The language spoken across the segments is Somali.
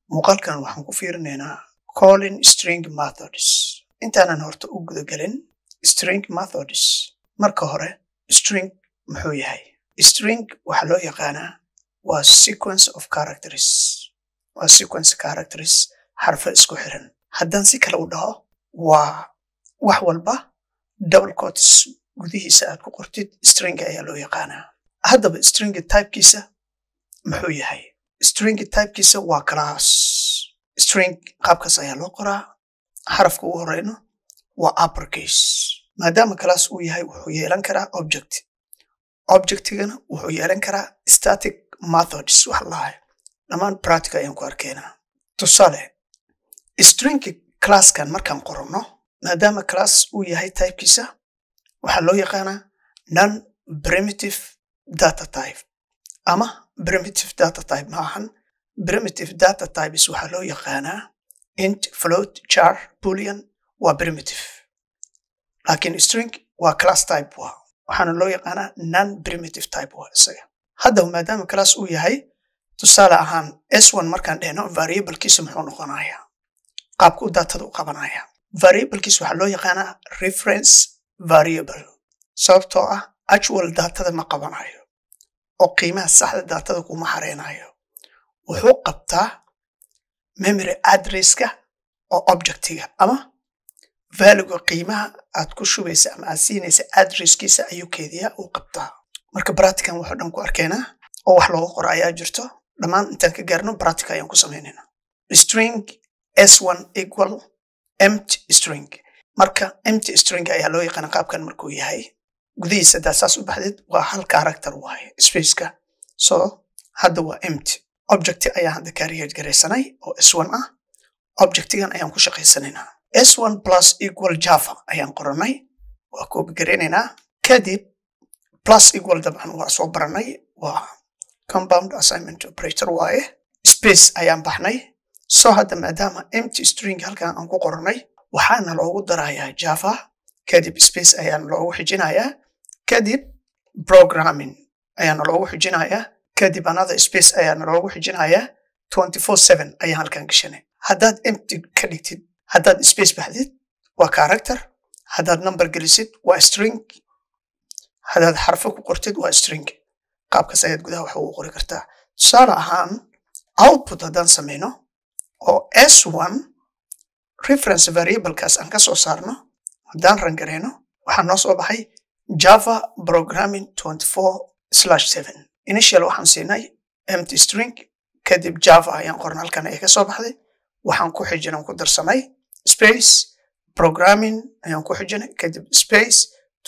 muuqaalkan waxaan ku fiirinaynaa calling string methods intaanan horta u gudagelin string methods marka hore string muxuu yahay string waxaa loo yaqaanaa waa sequence of characters waa sequence characters xarfo isku xiran haddaan si kale u dhaho waa wax walba double cots gudihiisa aad ku qortid string ayaa loo yaqaanaa haddaba string typekiisa muxuu yahay string typekiisa waa class string qaabkaas ayaa loo qoraa xarafka ugu horeyno waa uppercase maadaama class uu yahay wuxuu yeelan karaa object objectigana wuxuu yeelan karaa static methods wax lahay dhammaan practica ayaan ku arkaynaa tusaale string classkan markaan qoranno maadaama class uu yahay typekiisa waxaa loo yaqaanaa non primitive data type ama primitive data type maahan primitive data types waxaa loo yaqaanaa int float char boolean waa primitive laakiin string waa class type waa waxaana loo yaqaanaa non primitive type waa isaga haddaba maadaama class uu yahay tusaale ahaan s1 markaan dhehno variablekiisa muxuu noqonayaa qaabku datada u qabanaya variablekiisa waxaa loo yaqaanaa reference variable sababtoo ah actual datada ma qabanayo oo qiimaha saxda datada kuma xareynayo wuxuu qabtaa memory addresska oo objectiga ama valuga qiimaha aad ku shubaysa ama aad siinaysa addresskiisa ayuu keediyaa uu qabtaa marka bratican waxoo dhan ku arkaynaa oo wax looga qoro ayaa jirto dhammaan intaan ka gaarno bratica ayaan ku samaynayna string s1 equal empty string marka empty string ayaa loo yaqaana qaabkan markuu yahay gudihiisa haddaad saas u baxdid waa hal character waaye spaceka so hadda waa empty object ayaan hadda carrier garaysanay oo s1 ah objectigan ayaan ku shaqaysanaynaa s1 plus equal java ayaan qoranay waa koobi garaynaynaa kadib plus equal dabcan waa soo baranay waa compound assignment operator waaye space ayaan baxnay so hadda maadaama empty string halkan aan ku qoranay waxaana loogu darayaa java kadib space ayaana loogu xijinayaa kadib programming ayaana loogu xijinayaa kadib another space ayaana loogu xijinayaa twenty four seven ayaan halkan gashanay haddaad empty ka dhigtid haddaad space baxdid waa character haddaad number gelisid waa string haddaad xarfo ku qortid waa string qaabkaas ayaad gudaha wax ugu qori kartaa tusaale ahaan output haddaan samayno oo s1 reference variablekaas aan ka soo saarno haddaan rangareyno waxaa noo soo baxay java programming 24/7 initial waxaan siinay empty string kadib java ayaan qorna halkan ay ka soo baxday waxaan ku xijinay ku darsamay space programming ayaan ku xijinay kadib space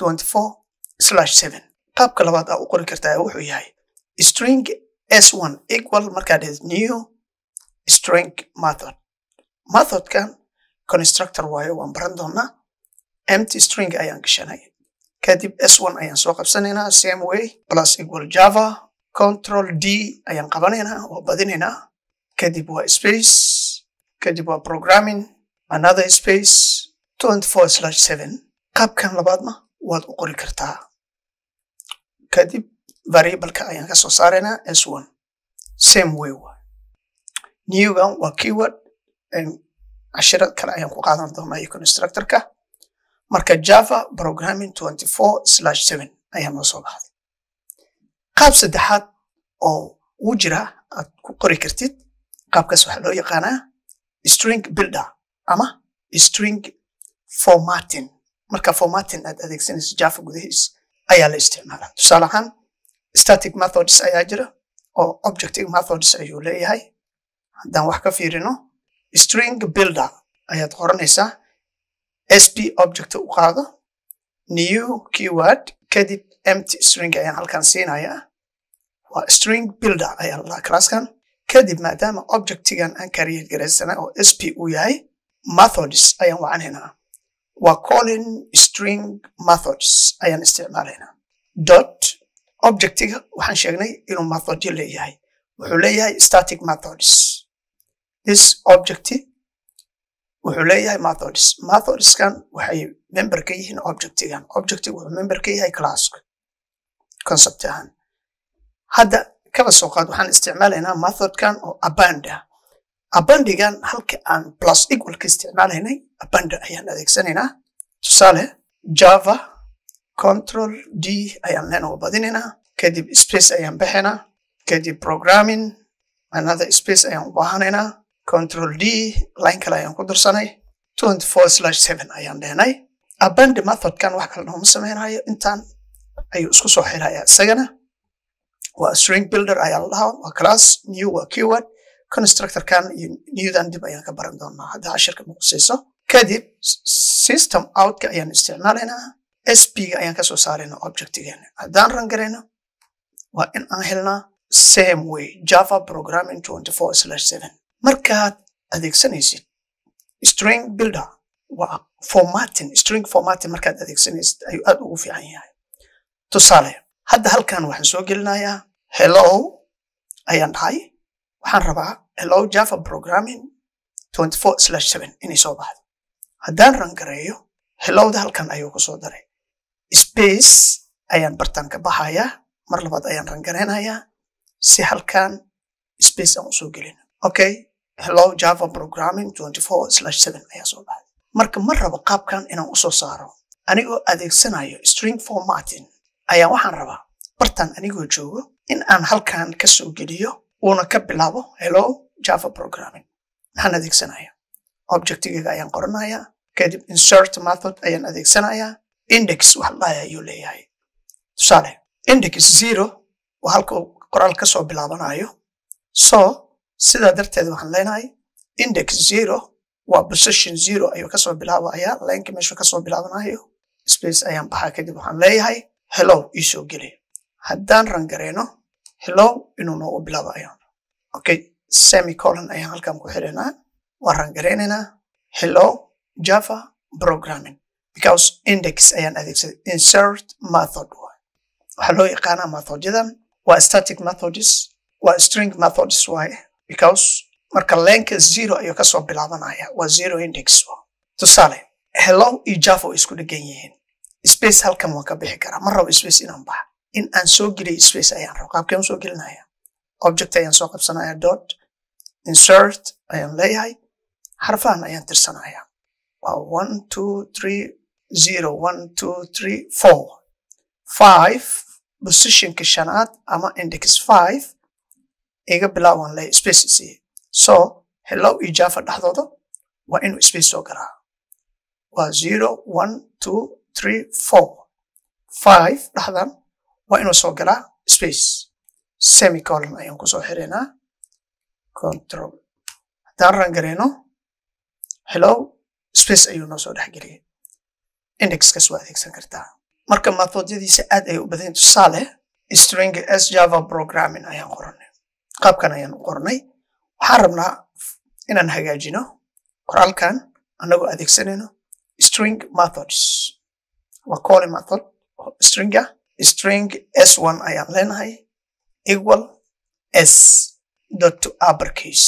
24/7 qaabka labaad aa u qori kartaa wuxuu yahay string s1 equal markaad dhahid new string method methodkan constructor waayo waan baran doonaa empty string ayaan gashanay kadib s1 ayaan soo qabsanaynaa same way plus equal java control d ayaan qabanaynaa waa badinaynaa kadib waa space kadib waa programming another space 24/7 qaabkan labaadna waad u qori kartaa kadib variableka ayaan ka soo saaraynaa s1 same way waa newgan waa keyword cashiro kale ayaan ku qaadan doonaa iyo constructorka marka java programming 24/7 ayaa noo soo baxday qaab saddexaad oo uu jira aad ku qori kartid qaabkaas waxaa loo yaqaanaa string builder ama string formatting marka formatting aad adeegsanayso java gudahiis ayaa la isticmaalaa tusaale ahaan static methods ayaa jira oo objective methods ayuu leeyahay haddaan wax ka fiirino string builder ayaad qoranaysaa sp object u qaado new keyword kadib empty string ayaan halkan siinayaa waa string builder ayaa lalaa classkan kadib maadaama objectigan aan carrier garaysana oo sp uu yahay methods ayaan wacanaynaa waa calling string methods ayaan isticmaalaynaa dot objectiga waxaan sheegnay inuu methodyo leeyahay wuxuu leeyahay static methods this object wuxuu leeyahay methods methodskan waxay member ka yihiin objectigan objectig wuxuu member ka yahay classka concept ahaan hadda kaba soo qaad waxaan isticmaalaynaa methodkan oo aband ah abandigan halka aan plus equal ka isticmaalaynay abanda ayaan adeegsanaynaa tusaale java control d ayaan leenoo badinaynaa kadib space ayaan bixinaa kadib programming another space ayaan u baahanaynaa control d line kale ayaan ku darsanay 24/7 ayaan leenay abandi methodkan wax kale nooma sameynayo intaan ayuu isku soo xirayaa isagana waa string builder ayaa la dhahaa waa class new waa keyword constructorkan iyo newdan dib ayaan ka baran doonaa hadda cashirka muqusayso kadib system outka ayaan isticmaalaynaa sp ga ayaan kasoo saaraynaa objectigeena haddaan ran garayno waa in aan helnaa same way java programming 24/7 markaad adeegsanaysid string builder waa formatting string formatting markaad adeegsanaysid ayuu aad ugu fiican yahay tusaale hadda halkan waxaan soo gelinayaa hello ayaan dhahay waxaan rabaa hello java programming 24/7 inay soo baxdo haddaan rangareeyo hellowda halkan ayuu kusoo daray space ayaan bartaan ka baxayaa mar labaad ayaan rangareynayaa si halkan space aan usoo gelin okay hello java programming 24/7 ayaa soo baxday marka ma rabo qaabkan inaan usoo saaro anigoo adeegsanayo string formatting ayaa waxaan rabaa bartaan anigoo joogo in aan halkan ka soo geliyo uuna ka bilaabo hello java programming maxaan adeegsanaya objectigayga ayaan qoranayaa kadib insert method ayaan adeegsanayaa index wax ladhahaya ayuu leeyahay tusaale index zero waa halka uu qoraal ka soo bilaabanayo so sidaa darteed waxaan leenahay index zero waa position zero ayuu kasoo bilaabaya lineka meeshu kasoo bilaabanayo space ayaan baxaa kadib waxaan leeyahay hello iisoo geli haddaan rangareyno hello inuu noogu bilaabo ayaan okay semicolon ayaan halkan ku xiraynaa waan rangareynaynaa hello java programming because index ayaan adeegsaday insert method waxaa loo yaqaanaa methodyadan waa static methods waa string methods waaye because marka leenka zero ayuu kasoo bilaabanaya waa zero index tusaale hello iyo java way isku dhegan yihiin space halkan waan ka bixi karaa ma rabo space inaan baxa in aan soo geliyo space ayaan rabo qaabkeen soo gelinaya object ayaan soo qabsanaya dot insert ayaan leeyahay xarfahan ayaan tirsanaya waa one two three zero one two three four five positionka shanaad ama index five iga bilaabaan leeyahay space isiiye so hello iyo java dhexdooda waa inuu space soo galaa waa zero one two three four five dhexdan waa inuu soo galaa space semicolon ayaan kusoo xiraynaa control haddaan rangareyno hello space ayuu noo soo dhexgeliyay indexkas waa adeegsan kartaa marka methodyadiisa aad ay u badan tusaale string s java programming ayaan qoranay qaabkan ayaan u qornay waxaan rabnaa inaan hagaajino qoraalkan annagoo adeegsanayno string methods waa calling method stringa string s1 ayaan leenahay equal s dot to uppercase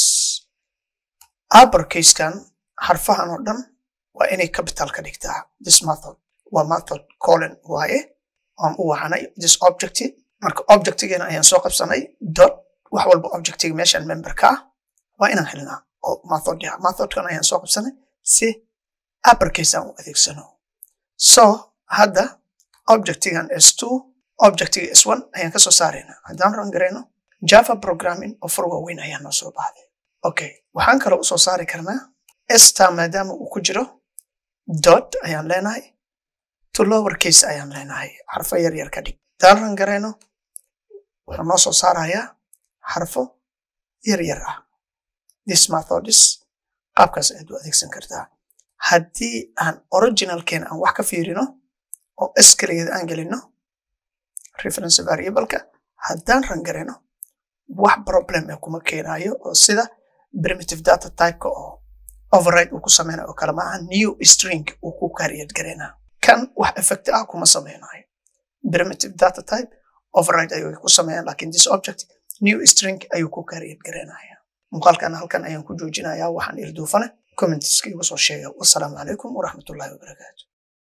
uppercasekan xarfahan oo dhan waa inay capital ka dhigtaa this method waa method calling waaye aan u wacanay this objective marka objectigeena ayaan soo qabsanay dot wax walba objectiga meeshan memberka ah waa inaan helnaa oo method yaha methodkan ayaan soo qabsanay si uppercase aan u adeegsano so hadda objectigan s2 objectiga s1 ayaan kasoo saaraynaa haddaan ran garayno java programming oo fur waaweyn ayaa noo soo baxday okay waxaan kaloo usoo saari karnaa sta maadaama uu ku jiro dot ayaan leenahay to lower case ayaan leenahay xarfo yar yar ka dhig haddaan ran garayno wuxuu noo soo saarayaa xarfo yar yar ah this methodis qaabkaas ayaad u adeegsan kartaa haddii aan originalkeena aan wax ka fiirino oo s keligeeda aan gelino reference variableka haddaan rangarayno wax problem ee kuma keenayo oo sida primitive data typeka oo override uu ku sameynayo oo kale maaha new string uu ku kariyad garaynaa kan wax effect ah kuma sameynayo primitive data type override ayuu ku sameeyaan lakin this object new string ayuu ku kariyad garaynaya muuqaalkan halkan ayaan ku joojinayaa waxaan ilduufane commentiska igu soo sheega wasalaamu calaykum waraxmatullahi wabarakaatu